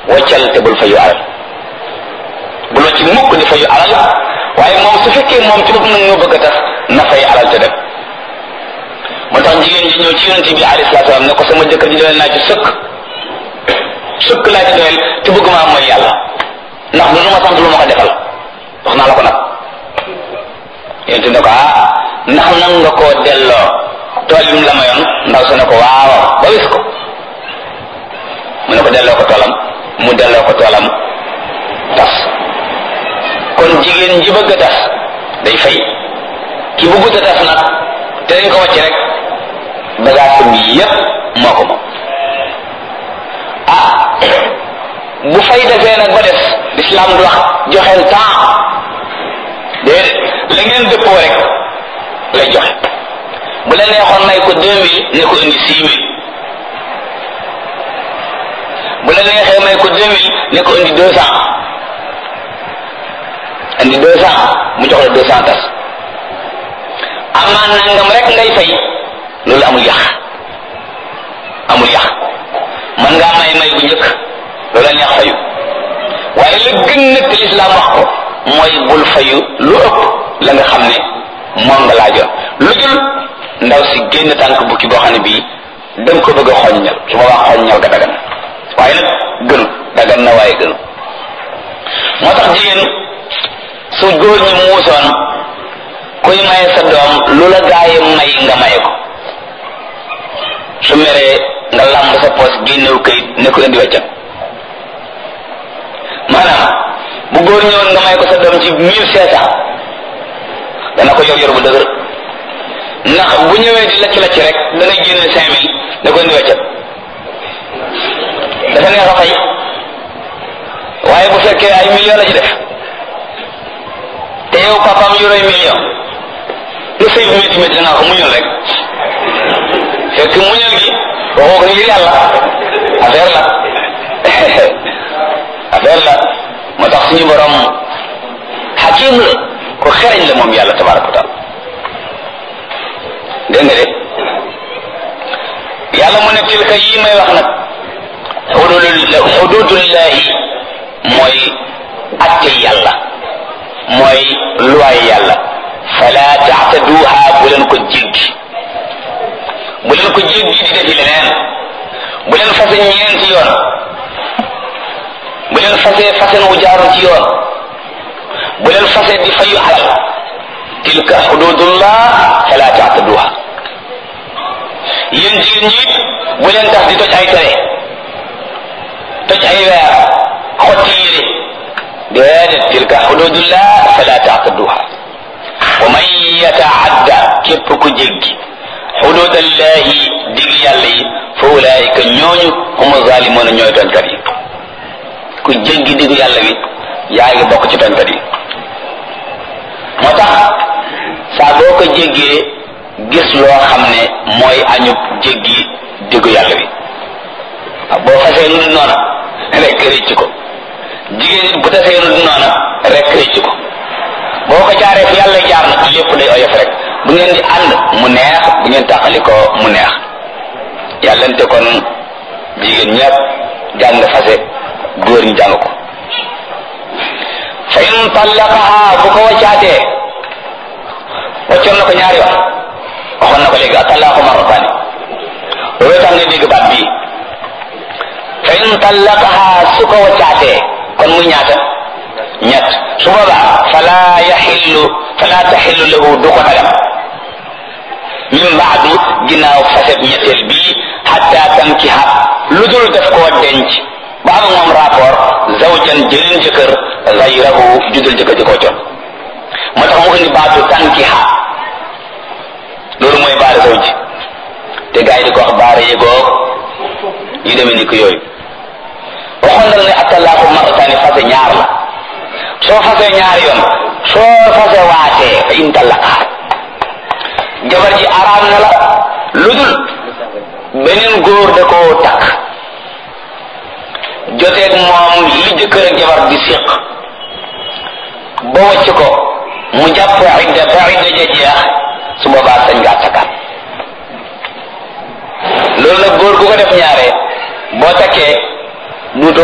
waccal te bul fayu alal bul wacc mukk di fayu alal waaye moom su fekkee moom ci bopp nag moo bëgg a tax na fay alal te dem moo tax jigéen ji ñëw ci yonente bi alayhi salaatu salaam ne ko sama jëkkër ji doyal naa ci sëkk sëkk laa ci doyal te bëgg maa mooy yàlla ndax lu ma sant lu ma ko defal wax naa la ko nag yonente ne ko ah ndax nag nga koo delloo tool yi mu la mayoon ndaw su ne ko waaw ba wis ko mu ne ko delloo ko toolam mu delloo ko toolam tas kon jigéen ji bëgg a tas day fay ki bëggut a tas nag te dañ ko wàcc rek bagage bi yépp moo ko moom ah bu fay defee nag ba des l'islam du wax joxeel temps déedéet la ngeen dëppoo rek lay joxe bu la neexoon may ko deux mille ne ko indi six mille bu la neexee may ko deux mille ne ko indi deux cent indi deux cent mu jox la deux cent tas amaan nangam rek ngay fay loolu amul yàq amul yàq man ngaa may may bu njëkk loolu la neex fayu waaye la gën nag te lislaam wax ko mooy bul fayu lu ëpp la nga xam ne moom nga laajoon lu dul ndaw si génn tànk bukki boo xam ne bii danga ko bëgg a xoññal su boobaa xoññal ga dagan waaye nag gënu dagan na waaye gënu moo tax jigéen su góor ñi muusoon kuy maye sa doom lu la gaaye may nga maye ko su meree nga làmb sa poos génnew kayit ne ko indi weccat maanaam bu góor ñëwoon nga may ko sa doom ci mille cinq cent dana ko yor yor bu dëgër ndax bu ñëwee di lacc lacc rek da ngay génne cinq mille ne ko indi weccat dafa neex a fay waaye bu fekkee ay million la ci def te yow papaam yoroy million lu sëy bu métti métti da ngaa ko muñal rek fekk muñal gi waxoo ko ngir yàlla affaire la affaire la moo tax suñu borom xakim la ko xereñ la moom yàlla tabaraka wa taala dégg nga de yàlla mu ne tilka yi may wax nag xududul xududullahi mooy atte yàlla mooy luwaay yàlla fala taxtaduha bu leen ko jéggi bu leen ko jéggi di defi leneen bu leen fase ñeenti yoon bu leen fase fasen wu jaarul ci yoon bu leen fase di fayu alal tilka xududullah fala taxtaduha yéen jigéen ñi bu leen tax di toj ay tere toj ay weer xotti yére déedéet tilka xududullah fala taxtaduha wa man yataadda képp ku jéggi xududallahi dig yàlla yi fa ulaayika ñooñu humu zaalimoona ñooy tooñkat yi ku jéggi digu yàlla wi yaa ngi bokk ci tooñkat yi moo tax saa boo ko jéggee gis loo xam ne mooy añub jéggi digu yàlla wi boo fasee nu du noona rek rëcc ko jigéen nit bu tasee nu du noona rek rëcc ko boo ko jaaree fi yàlla jaar nag lépp day oyof rek bu ngeen di ànd mu neex bu ngeen tàqali ko mu neex yàllante kon jigéen ñëpp jàng fase góor ñi jàng ko fa in tallaqaha bu ko waccaatee waccoon na ko ñaari yoon waxoon na ko léegi atallaqu marrataani loolu tax nga dégg baat bii fa in tallaqaha su ko waccaatee kon muy ñaata ñett su boobaa fala yaxillu fala taxillu lahu du ko dagam min baadu ginnaaw faset ñetteel bii xatta tankiha lu dul def koo denc ba am moom rapport zawjan jëleen jëkkër gayrahu judul jëkkër ji koo coon moo tax mu indi baatu tankiha loolu mooy baara zawj te gars yi di ko wax baara yëgoog yu demee ni ko yooyu waxoon na la ne attalaaku marataani fase ñaar la soo fasee ñaari yoon soo fase waatee fa in tallaqaa jabar ji araam na la lu dul beneen góor da koo takk joteeg moom li jëkkër ak jabar di séq ba wàcc ko mu jàpp idda ba idda ja jeex su boobaa sañ ngaa takkaat loolu nag góor gu ko def ñaare boo takkee duutoo